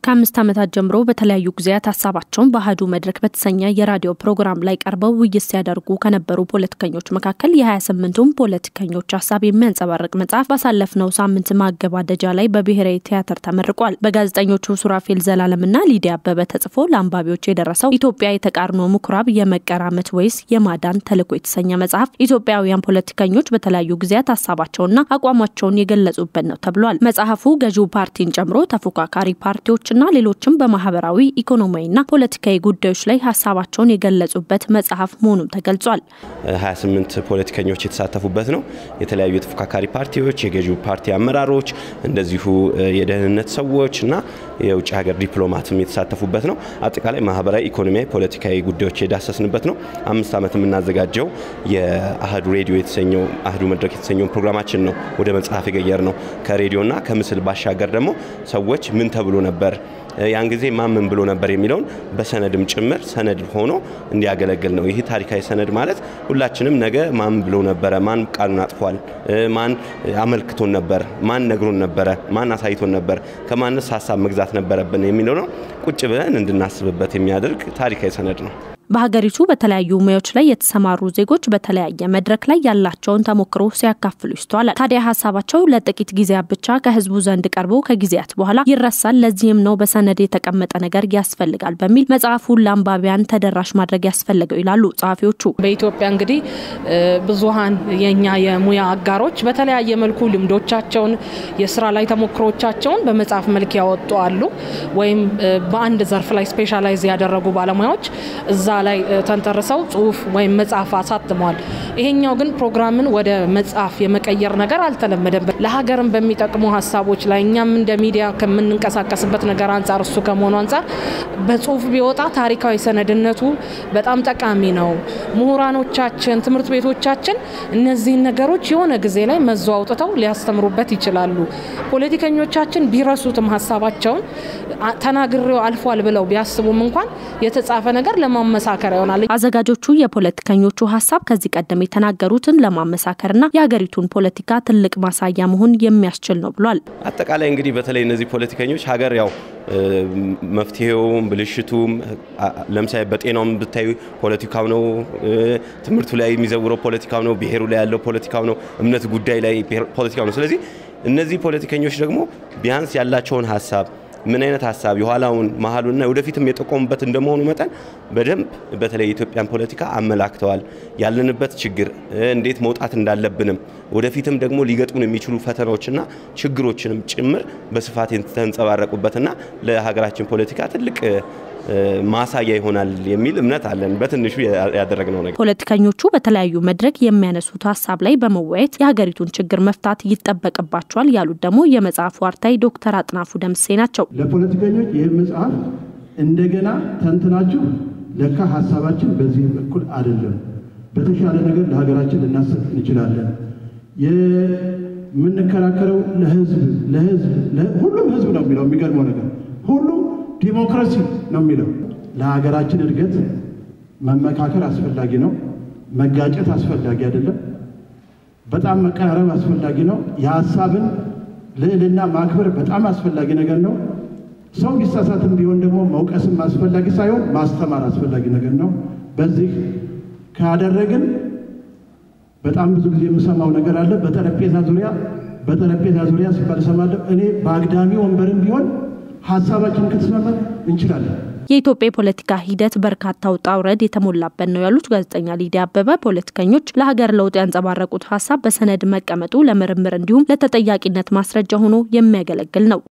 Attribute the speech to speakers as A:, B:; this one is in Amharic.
A: ከአምስት ዓመታት ጀምሮ በተለያዩ ጊዜያት ሀሳባቸውን በአህዱ መድረክ በተሰኘ የራዲዮ ፕሮግራም ላይ ቀርበው ውይይት ሲያደርጉ ከነበሩ ፖለቲከኞች መካከል የ28ቱም ፖለቲከኞች ሀሳብ የሚያንጸባርቅ መጽሐፍ ባሳለፍነው ሳምንት ማገባደጃ ላይ በብሔራዊ ቲያትር ተመርቋል። በጋዜጠኞቹ ሱራፌል ዘላለምና ሊዲያ አበበ ተጽፎ ለአንባቢዎች የደረሰው ኢትዮጵያ የተቃርኖ ምኩራብ የመቀራመት ወይስ የማዳን ተልዕኮ የተሰኘ መጽሐፍ ኢትዮጵያውያን ፖለቲከኞች በተለያዩ ጊዜያት ሀሳባቸውና አቋማቸውን የገለጹበት ነው ተብሏል። መጽሐፉ ገዢው ፓርቲን ጨምሮ ተፎካካሪ ፓርቲዎችና ሌሎችም በማህበራዊ ኢኮኖሚያዊና ፖለቲካዊ ጉዳዮች ላይ ሀሳባቸውን የገለጹበት መጽሐፍ መሆኑም ተገልጿል።
B: 28 ፖለቲከኞች የተሳተፉበት ነው። የተለያዩ የተፎካካሪ ፓርቲዎች፣ የገዢው ፓርቲ አመራሮች፣ እንደዚሁ የደህንነት ሰዎች እና የውጭ ሀገር ዲፕሎማትም የተሳተፉበት ነው። አጠቃላይ ማህበራዊ፣ ኢኮኖሚያዊ፣ ፖለቲካዊ ጉዳዮች የዳሰስንበት ነው። አምስት ዓመት የምናዘጋጀው የአህዱ ሬዲዮ የተሰኘው አህዱ መድረክ የተሰኘውን ፕሮግራማችን ነው ወደ መጽሐፍ የገየር ነው። ከሬዲዮና ከምስል ባሻገር ደግሞ ሰዎች ምን ተብሎ ነበር ያን ጊዜ ማን ምን ብሎ ነበር የሚለውን በሰነድም ጭምር ሰነድ ሆኖ እንዲያገለግል ነው። ይህ ታሪካዊ ሰነድ ማለት ሁላችንም ነገ ማን ብሎ ነበረ፣ ማን ቃሉን አጥፏል፣ ማን አመልክቶን ነበር፣ ማን ነግሮን ነበረ፣ ማን አሳይቶን ነበር፣ ከማንስ ሀሳብ መግዛት ነበረብን የሚለው ነው። ቁጭ ብለን እንድናስብበት የሚያደርግ ታሪካዊ ሰነድ ነው።
A: በሀገሪቱ በተለያዩ ሙያዎች ላይ የተሰማሩ ዜጎች በተለያየ መድረክ ላይ ያላቸውን ተሞክሮ ሲያካፍሉ ይስተዋላል። ታዲያ ሀሳባቸው ለጥቂት ጊዜያት ብቻ ከህዝቡ ዘንድ ቀርቦ ከጊዜያት በኋላ ይረሳል። ለዚህም ነው በሰነድ የተቀመጠ ነገር ያስፈልጋል በሚል መጽሐፉን ለአንባቢያን ተደራሽ ማድረግ ያስፈለገው ይላሉ ጸሐፊዎቹ።
C: በኢትዮጵያ እንግዲህ ብዙሀን የኛ የሙያ አጋሮች በተለያየ መልኩ ልምዶቻቸውን፣ የስራ ላይ ተሞክሮቻቸውን በመጽሐፍ መልክ ያወጡ አሉ። ወይም በአንድ ዘርፍ ላይ ስፔሻላይዝ ያደረጉ ባለሙያዎች እዛ ላይ ተንተርሰው ጽሁፍ ወይም መጽሐፍ አሳትመዋል። ይሄኛው ግን ፕሮግራምን ወደ መጽሐፍ የመቀየር ነገር አልተለመደም። ለሀገርም በሚጠቅሙ ሀሳቦች ላይ እኛም እንደ ሚዲያ ከምንንቀሳቀስበት ነገር አንጻር እሱ ከመሆኑ አንጻር በጽሁፍ ቢወጣ ታሪካዊ ሰነድነቱ በጣም ጠቃሚ ነው። ምሁራኖቻችን፣ ትምህርት ቤቶቻችን እነዚህን ነገሮች የሆነ ጊዜ ላይ መዞ አውጥተው ሊያስተምሩበት ይችላሉ። ፖለቲከኞቻችን ቢረሱትም ሀሳባቸውን ተናግሬው አልፏል ብለው ቢያስቡም እንኳን የተጻፈ ነገር ለማመሳከር ይሆናል።
A: አዘጋጆቹ የፖለቲከኞቹ ሀሳብ ከዚህ ቀደም የተናገሩትን ለማመሳከርና የሀገሪቱን ፖለቲካ ትልቅ ማሳያ መሆን የሚያስችል ነው ብሏል።
B: አጠቃላይ እንግዲህ በተለይ እነዚህ ፖለቲከኞች ሀገር ያው መፍትሄውም ብልሽቱም ለምሳሌ በጤናውም ብታዩ ፖለቲካው ነው፣ ትምህርቱ ላይ የሚዘውረው ፖለቲካው ነው፣ ብሔሩ ላይ ያለው ፖለቲካው ነው፣ እምነት ጉዳይ ላይ ፖለቲካው ነው። ስለዚህ እነዚህ ፖለቲከኞች ደግሞ ቢያንስ ያላቸውን ሀሳብ ምን አይነት ሀሳብ የኋላውን መሀሉና ወደፊትም የጠቆሙበት እንደመሆኑ መጠን በደንብ በተለይ የኢትዮጵያን ፖለቲካ አመላክተዋል። ያለንበት ችግር እንዴት መውጣት እንዳለብንም ወደፊትም ደግሞ ሊገጥሙን የሚችሉ ፈተናዎችና ችግሮችንም ጭምር በስፋት የተንጸባረቁበትና ለሀገራችን ፖለቲካ ትልቅ ማሳያ ይሆናል የሚል እምነት አለን። በትንሹ ያደረግነው ነገር
A: ፖለቲከኞቹ በተለያዩ መድረክ የሚያነሱት ሀሳብ ላይ በመወያየት የሀገሪቱን ችግር መፍታት ይጠበቅባቸዋል ያሉት ደግሞ የመጽሐፉ አርታይ ዶክተር አጥናፉ ደምሴ ናቸው።
D: ለፖለቲከኞች ይህ መጽሐፍ እንደገና ተንትናችሁ ለካ ሀሳባችን በዚህ በኩል አይደለም፣ በተሻለ ነገር ለሀገራችን ልናስብ እንችላለን። የምንከራከረው ለህዝብ ለህዝብ ሁሉም ህዝብ ነው የሚለው የሚገርመው ነገር ሁሉም ዲሞክራሲ ነው የሚለው። ለሀገራችን እድገት መመካከር አስፈላጊ ነው። መጋጨት አስፈላጊ አይደለም። በጣም መቀራረብ አስፈላጊ ነው። የሀሳብን ልዕልና ማክበር በጣም አስፈላጊ ነገር ነው። ሰው ሊሳሳትም ቢሆን ደግሞ መውቀስም አስፈላጊ ሳይሆን ማስተማር አስፈላጊ ነገር ነው። በዚህ ካደረግን በጣም ብዙ ጊዜ የምሰማው ነገር አለ። በጠረጴዛ ዙሪያ በጠረጴዛ ዙሪያ ሲባል እሰማለሁ። እኔ በአግዳሚ ወንበርም ቢሆን ሀሳባችንን ከተስማማን እንችላለን።
A: የኢትዮጵያ የፖለቲካ ሂደት በርካታ ውጣ ውረድ የተሞላበት ነው ያሉት ጋዜጠኛ ሊዲያ አበበ ፖለቲከኞች ለሀገር ለውጥ ያንጸባረቁት ሀሳብ በሰነድ መቀመጡ ለምርምር እንዲሁም ለተጠያቂነት ማስረጃ ሆኖ የሚያገለግል ነው።